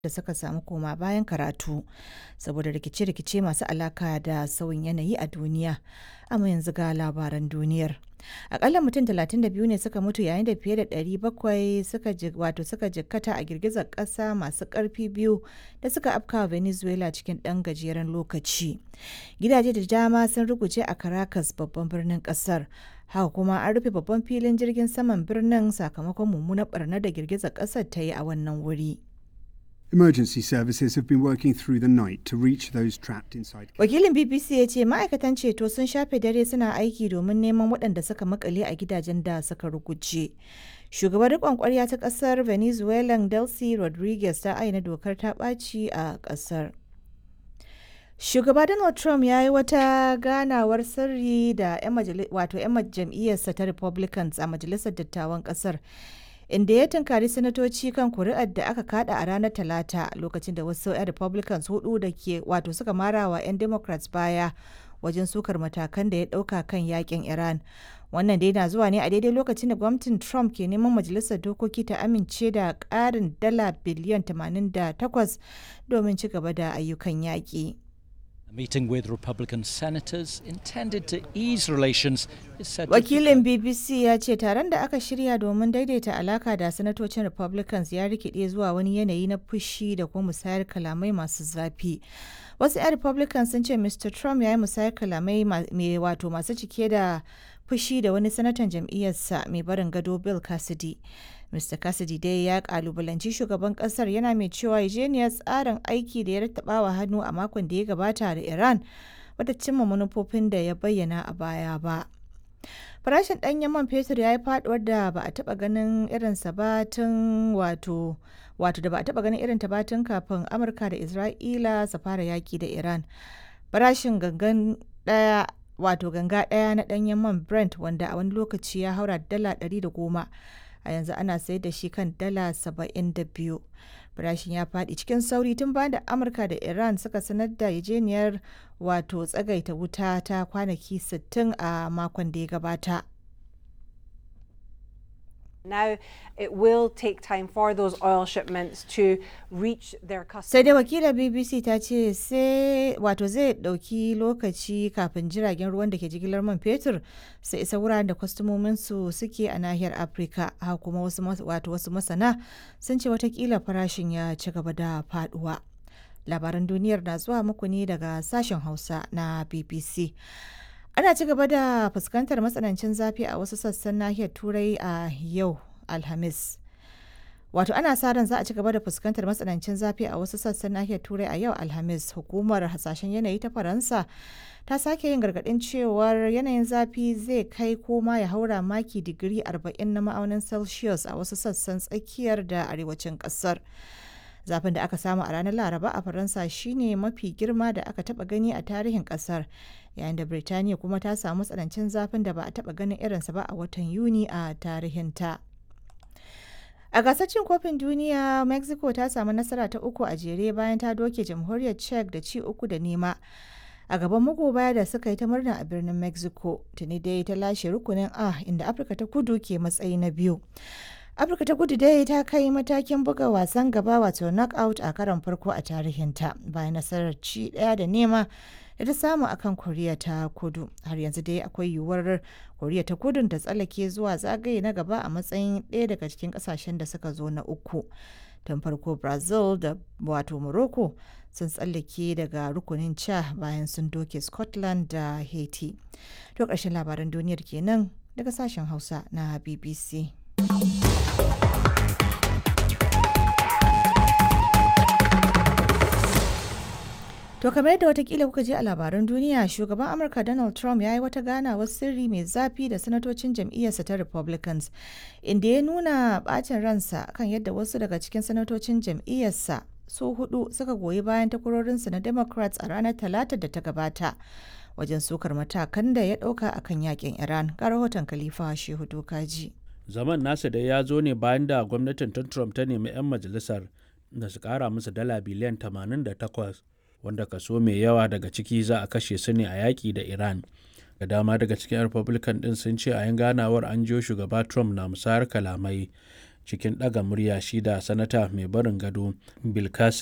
da suka samu koma bayan karatu saboda rikice-rikice masu alaka da sauyin yanayi a duniya. Amma yanzu ga labaran duniyar. Akalla mutum 32 ne suka mutu yayin da fiye da 700 suka wato suka jikkata a girgizar ƙasa masu ƙarfi biyu da suka afkawa Venezuela cikin ɗan gajeren lokaci. Gidaje da dama sun ruguje a Caracas babban birnin ƙasar. Haka kuma an rufe babban filin jirgin saman birnin sakamakon mummunar barna da girgizar ƙasar ta yi a wannan wuri. Emergency services have been working through the night to reach those trapped inside. Wakilin BBC ya ce ma'aikatan ceto sun shafe dare suna aiki domin neman waɗanda suka makale a gidajen da suka ruguje. Shugaban riƙon ƙwarya ta ƙasar Venezuelan Delcy Rodriguez ta aina dokar ta ɓaci a ƙasar. Shugaba Donald Trump ya yi wata ganawar sirri da 'yan wato 'yan jam'iyyarsa ta Republicans a Majalisar Dattawan ƙasar. inda ya tunkari sanatoci kan kuri'ar da aka kada a ranar talata lokacin da wasu 'yan republicans hudu da ke wato suka mara wa 'yan democrats baya wajen sukar matakan da ya dauka kan yakin iran wannan dai na zuwa ne a daidai lokacin da gwamnatin trump ke neman majalisar dokoki ta amince da karin dala biliyan 88 domin ci gaba da ayyukan yaƙi. A meeting with Republican senators intended to ease relations is said Wakilin BBC ya ce taron da aka shirya domin daidaita alaka da sanatocin Republicans ya rikide zuwa wani yanayi na fushi da kuma musayar kalamai masu zafi. Wasu 'yan Republicans sun ce Mr. Trump ya yi musayar kalamai mai wato masu cike da fushi da wani sanatan jam'iyyarsa mai barin gado Bill Cassidy. Mr. Cassidy dai ya kalubalanci shugaban kasar yana mai cewa yarjejeniyar tsarin aiki da ya rattaba wa hannu a makon da ya gabata da Iran bata cimma manufofin da ya bayyana a baya ba. Farashin ɗanyen man fetur ya yi faduwar da ba a taɓa ganin irinsa ba tun wato wato da ba a taɓa ganin irin ta ba tun kafin Amurka da Isra'ila su fara yaki da Iran. Farashin gangan ɗaya wato ganga ɗaya na ɗanyen man Brent wanda a wani lokaci ya haura dala ɗari da goma. a yanzu ana sayar da shi kan dala 72 farashin ya faɗi cikin sauri tun bayan da amurka da iran suka sanar da yajeniyar wato tsagaita wuta ta kwanaki 60 a makon da ya gabata Now it will take time for those oil shipments to reach their customers. sai dai wakilar bbc ta ce sai wato zai dauki lokaci kafin jiragen ruwan da ke jigilar man fetur su isa wuraren da kwastomominsu suke a nahiyar afirka haka kuma wasu wato wasu masana sun ce watakila farashin ya ci gaba da faduwa labaran duniyar na zuwa muku ne daga sashen hausa na bbc ana ci gaba da fuskantar matsanancin zafi a wasu sassan nahiyar turai a yau alhamis wato ana sa ran za a ci gaba da fuskantar matsanancin zafi a wasu sassan nahiyar turai a yau alhamis hukumar hasashen yanayi ta faransa ta sake yin gargadin cewar yanayin zafi zai kai koma ya haura maki digiri 40 na ma'aunin celsius a wasu sassan tsakiyar da arewacin kasar zafin da aka samu a ranar laraba a faransa shine mafi girma da aka taba gani a tarihin kasar yayin da birtaniya kuma ta samu tsanancin zafin da ba a taba ganin irinsa ba a watan yuni a tarihinta a gasar cin kofin duniya mexico ta samu nasara ta uku a jere bayan ta doke jamhuriyar czech da ci uku da nema a gaban magoba da suka yi ta murna a birnin mexico tuni dai ta lashe rukunin a inda afirka ta kudu ke matsayi na biyu afirka ta kudu dai ta kai matakin buga wasan gaba wato knockout a karon farko a tarihinta bayan nasarar ci daya da nema da ta samu akan koriya ta kudu har yanzu dai akwai yiwuwar koriya ta kudu ta tsallake zuwa zagaye na gaba a matsayin ɗaya daga cikin ƙasashen da suka zo na uku tun farko brazil da wato morocco sun tsallake daga rukunin ca bayan sun doke scotland da haiti to ƙarshen labaran duniyar kenan daga sashen hausa na bbc To kamar yadda watakila kuka je a labaran duniya shugaban Amurka Donald Trump ya yi wata ganawar sirri mai zafi da sanatocin jam'iyyarsa ta Republicans inda ya nuna bacin ransa kan yadda wasu daga cikin sanatocin jam'iyyarsa su hudu suka goyi bayan takwarorinsa na Democrats a ranar Talata da ta gabata wajen sukar matakan da ya dauka akan yakin Iran ga rahoton Khalifa Shehu Dokaji. Zaman nasa da ya zo ne bayan da gwamnatin Trump ta nemi 'yan majalisar da su kara musu dala biliyan 88 wanda kaso mai yawa daga ciki za a kashe su ne a yaƙi da iran da dama daga cikin republican ɗin sun ce a yin ganawar an jiyo shugaba trump na musayar kalamai cikin ɗaga murya shi da sanata mai barin gado bill